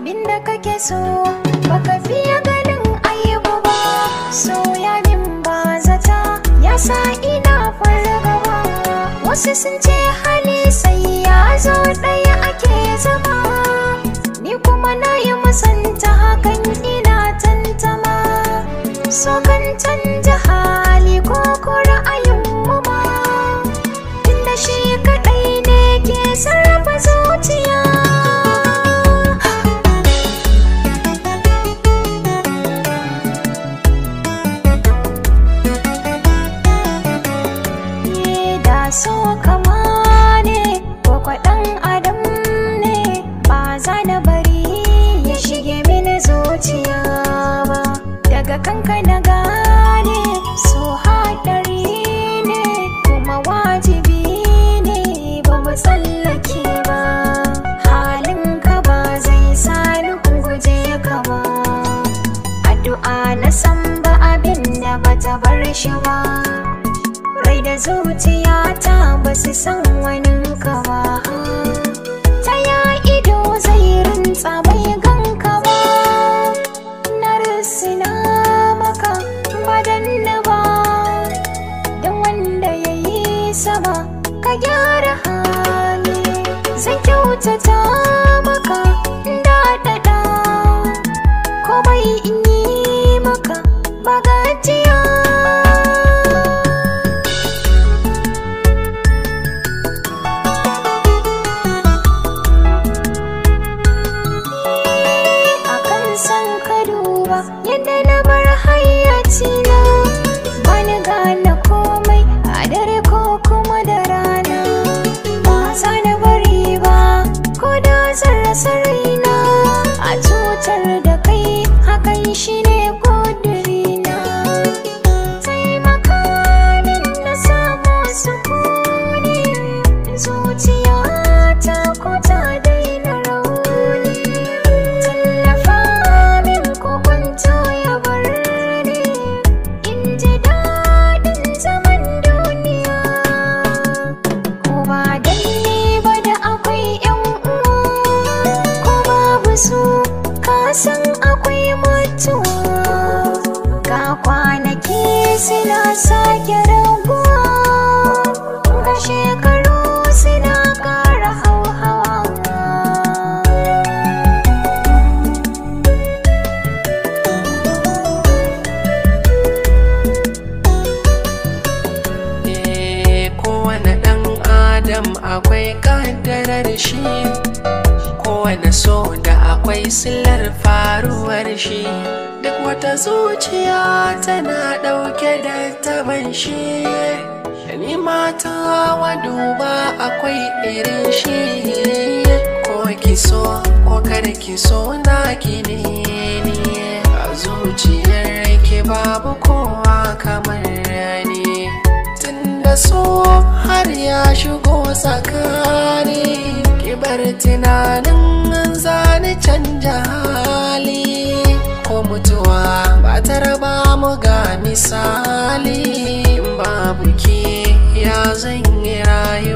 abinda kake so baka fiye ganin aibu ba soya min ba zata ya sa ina fargaba wasu sun ce hali sai ya zo ɗaya ake zama ni kuma na yi musanta hakan ina tantama so kan canja hali ko ko ra'ayin mu ma tunda shi kaɗai ne ke sarrafa zuciya Ni da so kama ne ko kwaɗan adam ne ba za na bari ya shige mini zuciya ba daga kanka na gane so haɗari ne kuma wajibi ne ba mu tsallake ba halinka ba zai sani guje ka ba addu'a na san ba abin da bata bar shi ba rai da zuciyata ba su san wani ka ba ta ya ido zai rinta bai ganka ba na risina maka badanna ba don wanda ya yi sama ka gyara hali zan kyautata maka daɗaɗa komai in yi maka bagajiya akan san ka duba yadda na bar hayyacina bani gane komai a dare ko kuma da rana ba za na bari ba ko da zan rasa raina a cutar da kai hakan shine ƙudurina taimaka min na samu sukuni zuciyata ko ta daina rauni tallafa min ko kwanto ya bar ni in ji daɗin zaman duniya ko ba dan ni ba da akwai yan uwa ko babu su ka san akwai mutuwa ga kwanaki suna sake raguwa ga shekaru suna ƙara hauhawa Eh, kowane ɗan adam akwai ƙaddarar shi kowane so da akwai silar faruwar shi duk wata zuciya tana ɗauke da taban shi ni mata wa duba akwai irin shi ko ki so ko kada ki so na ki ne ni a zuciyar ki babu kowa kamar ni tunda so har ya shigo tsakani kibar tunanin zani canja hali ko mutuwa ba ta raba mu ga misali babu ki ya zan yi rayu